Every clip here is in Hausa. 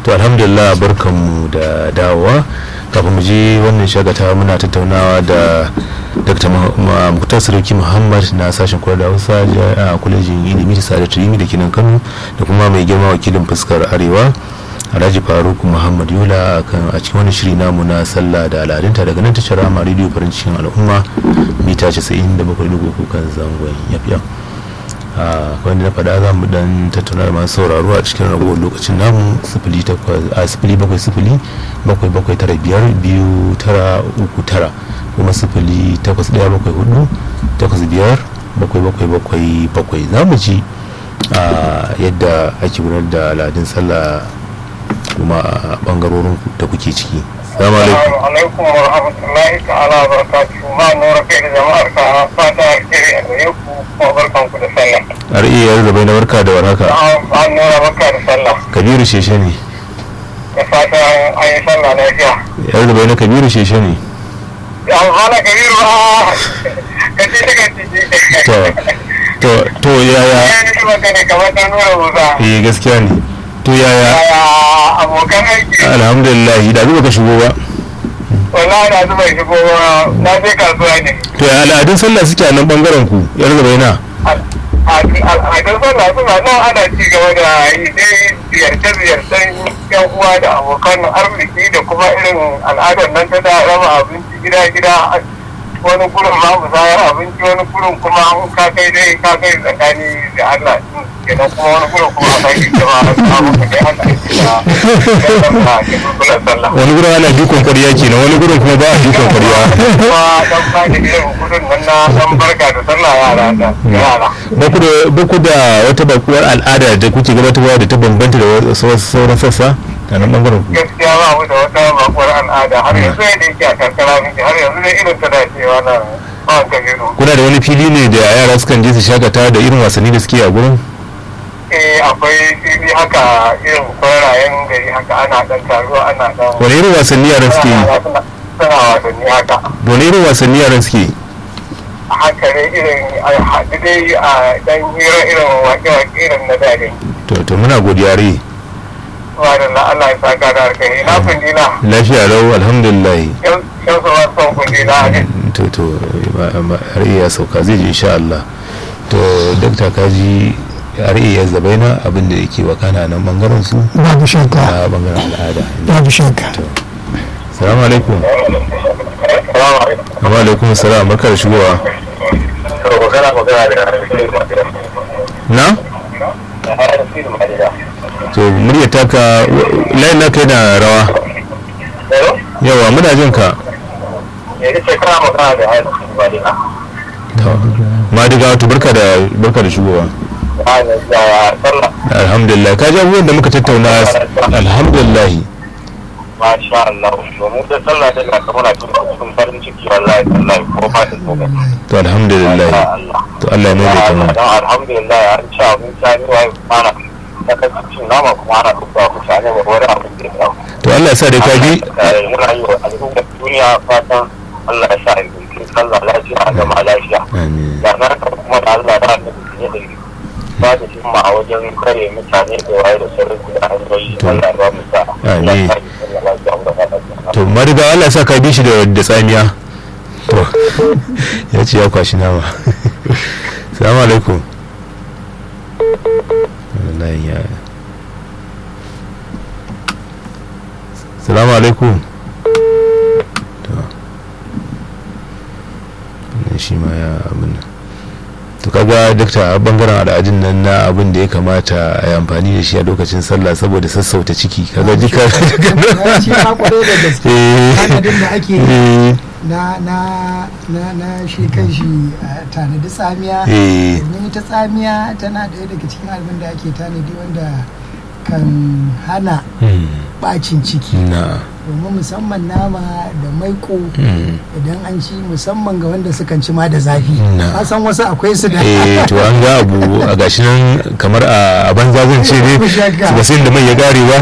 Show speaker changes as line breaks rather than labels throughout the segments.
to alhamdulillah barkanmu da dawowa kafin mu je wannan shagata muna tattaunawa da dr muktar sarki muhammad na sashen koyar da hausa a kwalejin ilimi da sada turimi da kinan kano da kuma mai girma wakilin fuskar arewa alhaji faruk muhammad yola a cikin wani shiri namu na sallah da al'adunta daga nan tashar rama rediyo farin cikin al'umma mita 97.3 kan zangon yafiya wanda na faɗa za mu dan tattauna da masu sauraro a cikin ragowar lokacin namu sifili bakwai sifili bakwai bakwai tara biyar biyu tara uku tara kuma sifili takwas ɗaya bakwai hudu takwas biyar bakwai bakwai bakwai bakwai za mu ji yadda ake gudanar da al'adun sallah kuma a bangarorin da kuke ciki salamu
alaikum wa rahmatullahi ta'ala wa barakatuhu ma nura kai da jama'ar ka fata alheri a gare ku kuma barkan ku da sallah
har iya yar da bai na barka da warhaka
an nura barka da sallah
kabiru sheshe ne
da fata an yi sallah lafiya
yar da bai na kabiru sheshe ne
an hana kabiru a kace ta kace
to to to yaya
ya yi magana kamar ta nura musa
eh gaskiya ne to yaya
yaya abokan aiki
alhamdulillah da zuba ka shigo ba
wallahi na zuba shigo na je kasuwa ne
to ya al'adun sallah suke a nan bangaren ku yar da bai na
al'adun sallah suna nan ana ci gaba da yi dai ziyarce-ziyarcen yan uwa da abokan arziki da kuma irin al'adar nan ta da raba abinci gida-gida wani gurin ma musayar abinci wani gurin kuma an ka kai dai ka kai tsakani da Allah kenan kuma wani gurin kuma a kai jama'a samu ka kai Allah ya ke kulkulan sallah
wani gurin ana dukkan ƙwarya kenan wani gurin kuma ba a dukkan ƙwarya
kuma dan ba da irin gudun nan na dan barka da sallah yara da yara
ba ku da ba ku da wata bakuwar al'ada da kuke gabatarwa da ta bambanta da wasu sauran sassa a nan bangaren ku
gaskiya ba mu da wata bakuwar al'ada har yanzu yadda yake a karkara muke har yanzu ne irin ta dacewa na ba kabiru
kuna da wani fili ne da yara sukan je su shakata da irin wasanni da suke a gurin
eh akwai fili haka irin kwararayen gari haka ana dan taruwa ana dan
wani irin wasanni yaran suke yi
suna suna wasanni haka
wani irin wasanni yaran suke yi
haka ne irin a haɗu dai a dan hira irin waƙe-waƙe irin na dare
to to muna godiya rai
wa da Allah ya saka da alkhairi na kundina
lafiya lau alhamdulillah
yan yan su son kundina ne
to to ma- ma- har iya sauka zai je insha Allah to dakta kaji har iya zabaina abin da yake wakana nan bangaren su
babu shakka
a bangaren al'ada
babu shakka
salamu alaikum
salamu alaikum
wa alaikum salam barka da shigowa
to magana magana da
na to murya taka layin naka yana rawa yawa muna jin ka
yanzu ce kana magana da haihu ba dina
madiga to barka da barka da shigowa
da sallah
alhamdulillah ka ji abubuwan da muka tattauna alhamdulillah
masha Allah domin da sallah da ga kamar tun cikin farin ciki wallahi wallahi ko fatin ko ga
to alhamdulillah
Allah
to Allah ya mai
dan
ta
alhamdulillah an ci abinci an yi wa ana ta kasu cin nama kuma ana kuka mutane ba wani abin da ya
to Allah ya sa da ka bi
muna yi wa al'ummar duniya fatan Allah ya sa a yi sallah lafiya a gama lafiya
amin
da na haka kuma da Allah da annabi ne da ba da himma a wajen kare mutane da waye da sauran da hanyoyi Allah ya ba mu sa
Amin.
Allah ya sa lafiya mu da lafiya
to madiga Allah ya sa ka bi shi da da tsamiya to ya ce ya kwashi nama salamu alaikum wallahi ya salamu alaikum to wannan shi ma ya abin nan to kaga dakta a bangaren al'adun nan na abin da ya kamata a yi amfani da shi a lokacin sallah saboda sassauta ciki kaga jika
ya ci ma kwarai da gaske
Eh.
tanadin da ake
Eh,
na na na na shi kan shi a tanadi tsamiya
eh,
domin ita tsamiya tana ɗaya daga cikin abin da ake tanadi wanda kan hana
hmm,
bacin ciki
na
domin musamman nama da maiko
hmm,
idan an ci musamman ga wanda sukan ci ma da zafi
Na.
ka san wasu akwai su da
eh to an ga abu a gashi nan kamar a a banza zan ce ne
Babu shakka.
ba sai da mai ya gare ba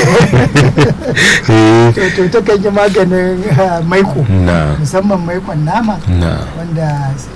eh
to to ta kan yi maganin ah, maiko
na
musamman maikon nama
na
wanda